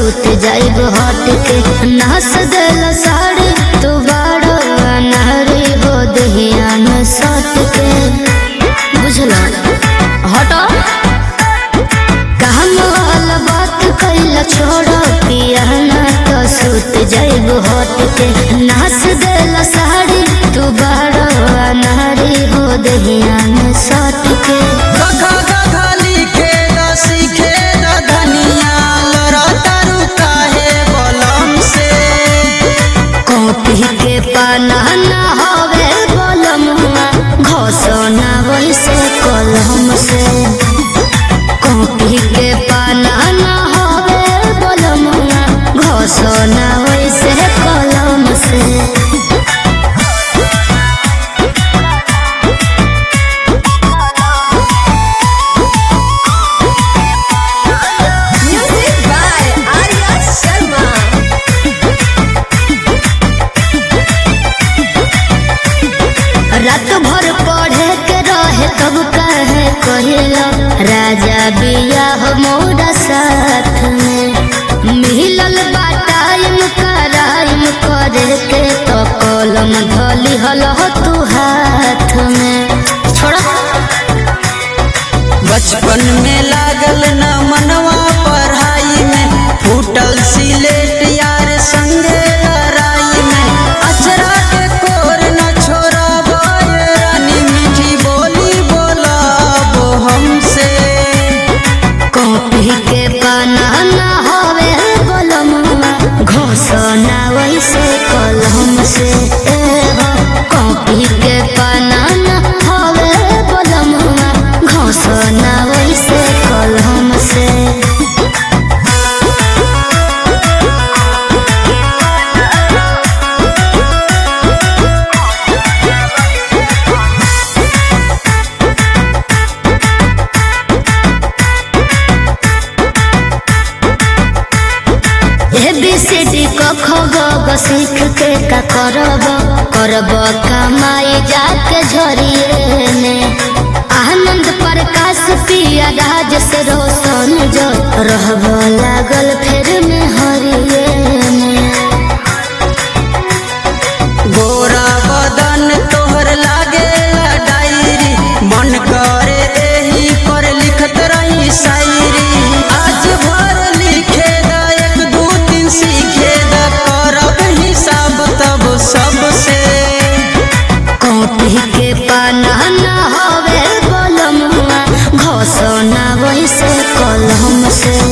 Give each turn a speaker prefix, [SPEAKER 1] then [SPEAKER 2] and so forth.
[SPEAKER 1] सूत जाइब हट के नास दिल साड़ी तू बड़ा अनहरी हो दहिया में सट के बुझला हटो काम वाला बात कैला छोड़ो पिया ना तो सूत जाइब हट के नास दिल साड़ी तू बड़ा अनहरी हो दहिया में सट के
[SPEAKER 2] गधा गधा लिखे द सीखे द धनिया लड़ा तारू काहे बलम से
[SPEAKER 1] कॉपी के पाना ना हवे कलमुआ घोषणा वैसे कलम से कॉपी के पाना ना हवे कलमुआ घोषणा वैसे कलम से
[SPEAKER 3] Music by Arya Sharma.
[SPEAKER 1] रात भर पढ़े के रहे तब कहे कहिला राजा बिया मोरा साथ में मिलल बा टाइम कराइम करे के तो कलम धली हल तू हाथ में छोड़ा
[SPEAKER 2] बचपन में लागल न मनवा पढ़ाई में फूटल सिलेट यार संगे लड़ाई में अचरा के कोर न छोड़ब ये रानी मीठी बोली बोलब हमसे
[SPEAKER 1] कॉपी के पाना ना हवे कलमुआ घोषणा वैसे कलम से ए हो कॉपी के पाना ना हवे कलमुआ घोषणा वैसे कलम से ए बी सी डी क ख ग ग सीख के का करब करब कमाई जाके झरिए ने आनंद प्रकाश पिया राज से रोशन जो रहब लागल फिर में हरिए ने
[SPEAKER 2] गोरा बदन तोहर लागे डायरी मन करे एही पर लिखत रही शायरी आज भर लिखे द एक दू तीन सीखे द करब हिसाब तब सबसे
[SPEAKER 1] कॉपी के पाना ना हवे कलमुआ घोषणा वैसे कलम से